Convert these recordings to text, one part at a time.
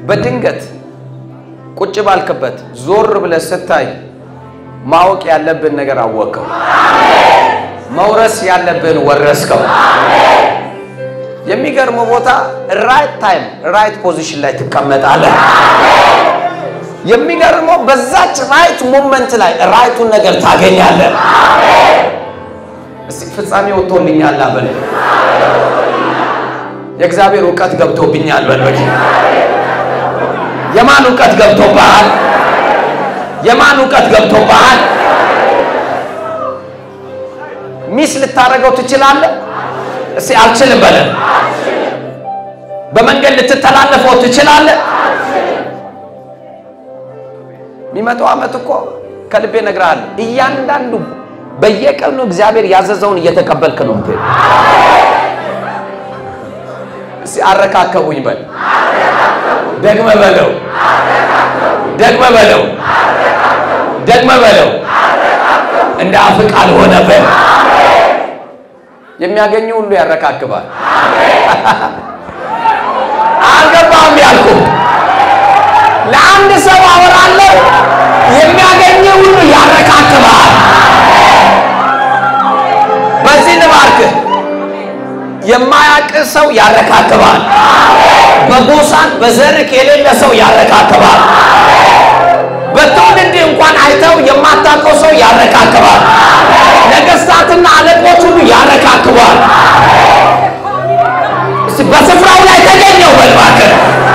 በድንገት ቁጭ ባልክበት ዞር ብለህ ስታይ ማወቅ ያለብን ነገር አወቀው። መውረስ ያለብን ወረስከው። የሚገርመው ቦታ ራይት ታይም ራይት ፖዚሽን ላይ ትቀመጣለህ። የሚገርመው በዛች ራይት ሞመንት ላይ ራይቱን ነገር ታገኛለህ። እስቲ ፍጻሜ ወጥቶልኛል በል። የእግዚአብሔር እውቀት ገብቶብኛል በል። በል የማን እውቀት ገብቶብሃል? የማን እውቀት ገብቶብሃል? ሚስ ልታደርገው ትችላለህ። እስቲ አልችልም በለ። በመንገድ ልትተላለፈው ትችላለህ። የሚመጣው ዓመት እኮ ከልቤ እነግርሃለሁ፣ እያንዳንዱ በየቀኑ እግዚአብሔር ያዘዘውን እየተቀበልክ ነው የምትሄድ። እስቲ አረካከቡኝ በል። ደግመ በለው፣ ደግመ በለው፣ ደግመ በለው። እንደ አፍ ቃል ሆነ በል። የሚያገኙ ሁሉ ያረካክባል። አልገባም ያልኩ ለአንድ ሰው አወራለሁ። የሚያገኝ ሁሉ ያረካክባል። በዚህ ልባርክ የማያቅ ሰው ያረካክባል። በጎሳን በዘርክ የሌለ ሰው ያረካክባል። በትውልድ እንኳን አይተው የማታውቀው ሰው ያረካክባል። ነገስታትና አለቆች ሁሉ ያረካክባል። እስቲ በስፍራው ላይ ተገኘው በልባክር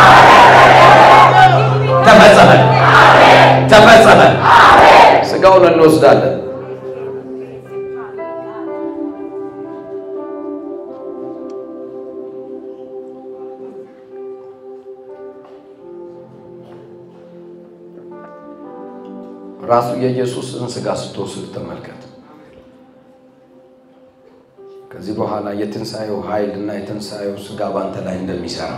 ተፈጸመ፣ ተፈጸመ። ስጋውን እንወስዳለን። ራሱ የኢየሱስን ስጋ ስትወስድ ተመልከት። ከዚህ በኋላ የትንሣኤው ኃይል እና የትንሣኤው ስጋ ባንተ ላይ እንደሚሰራ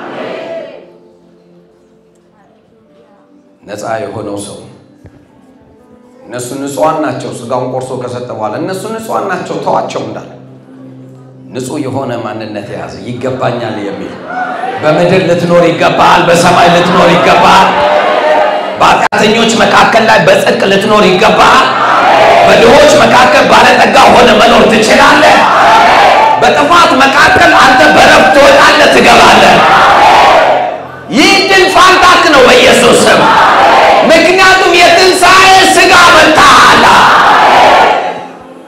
ነፃ የሆነው ሰው እነሱ ንጹሐን ናቸው። ስጋውን ቆርሶ ከሰጠ በኋላ እነሱ ንጹሐን ናቸው ተዋቸው እንዳለ ንጹሕ የሆነ ማንነት የያዘ ይገባኛል የሚል በምድር ልትኖር ይገባል፣ በሰማይ ልትኖር ይገባል። በኃጢአተኞች መካከል ላይ በጽድቅ ልትኖር ይገባል። በድሆች መካከል ባለጠጋ ሆነ መኖር ትችላለህ። በጥፋት መካከል አንተ በረፍት ትወጣለህ፣ ትገባለህ። ይህ ድል ፋንታክ ነው በኢየሱስ ስም። ምክንያቱም የትንሣኤ ሥጋ በልተሃል።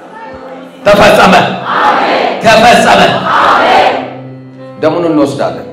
ተፈጸመ፣ ተፈጸመ። ደሙን እንወስዳለን።